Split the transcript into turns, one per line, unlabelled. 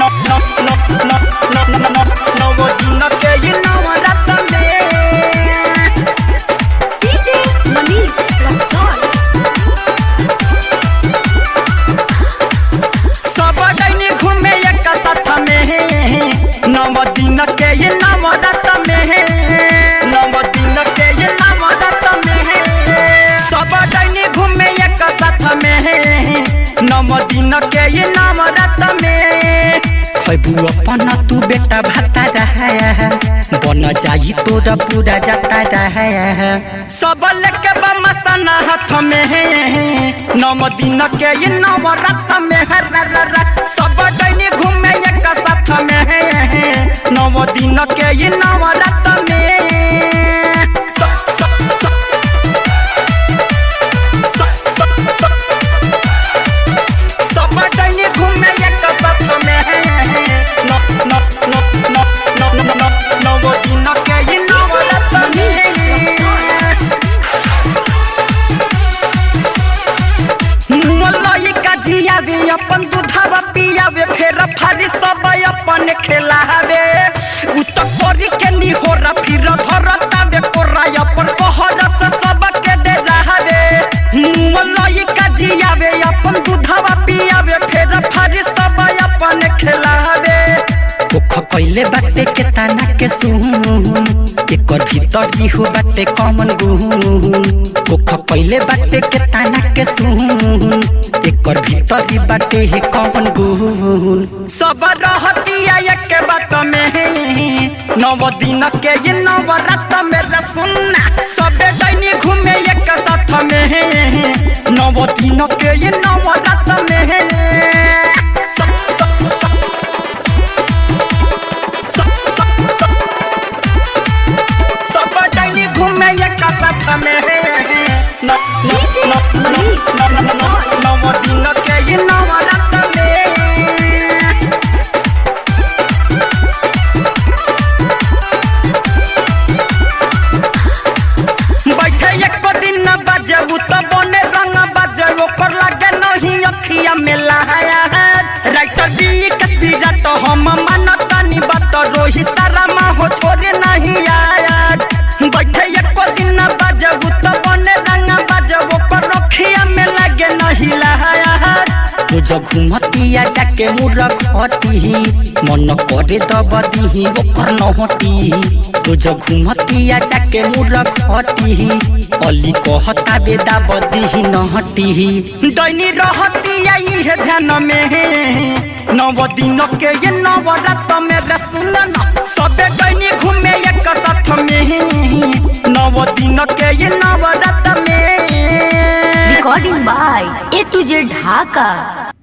no no no no no no no नव दिन के ये नवरात्र में
DJ Manish Luxor.
सब डैनी घूमे एक साथ में नव दिन के ये नवरात्र में नव दिन के ये नवरात्र में सब डैनी घूमे एक साथ में नव दिन के ये नवरात्र में खैबू अपन तू बेटा भाता रहा बन जाई तोरा पूरा जाता रहा सब लेके बमसना हाथ में नव दिन के ये नवरात्र में है रा रा रा। सब डैनी घूमे एक साथ में नव दिन के ये नवरात्र में स- स- स- स- स- स- सब डैनी घूमे एक साथ में न न न न न न न नव दिन के ये नवरात्र में मोलई का जियावे अपन दूधवा पियावे फेर फारी सब अपन खेलावे उ त करी के नी होरा फिर धरतावे कोरा अपन कहर से सब के दे रहावे मोलई का जियावे अपन दूधवा पियावे फेर फारी सब अपन खेलावे ओख कइले बाटे के ताना के सुन एकर भीतर ही हो बाटे कमन गुन ओख कइले बाटे के ताना के सुन एकर भीतर ही बाटे ही कमन गुन सब रहतिया एक बात में नव दिन के ये नवरात्र में रसुन्ना सबे दैनी घूमे एक साथ में नव दिन के ये नवरात्र में स- स- स- सब सब सब सब डैनी घूमे एक साथ में न न न न न न न नव दिन के ये नवरात्र में बैठे एक दिन न बजबू त बने रंग बजे ओकर लगे नहीं अखिया में लहाया राइटर दी कस्बीरा तो हम मानतानी बात रोही सारा माँ हो छोड़े नहीं आज बैठे एक दिन न बजबू त बने रंग बजे ओकर अखिया में लगे नहीं लहाया तुझ घुमतिया जाके मुर घटी मन करे दबदी ओकर नहटी तुझ घुमतिया जाके मुर घटी अली कहता बेदा बदी नहटी दैनी रहतिया इहे ध्यान में नव दिन के ये नवरात्र में रे सुन न सबे दैनी घूमे एक साथ में नव दिन के ये नवरात्र में
Recording by A to Z Dhaka.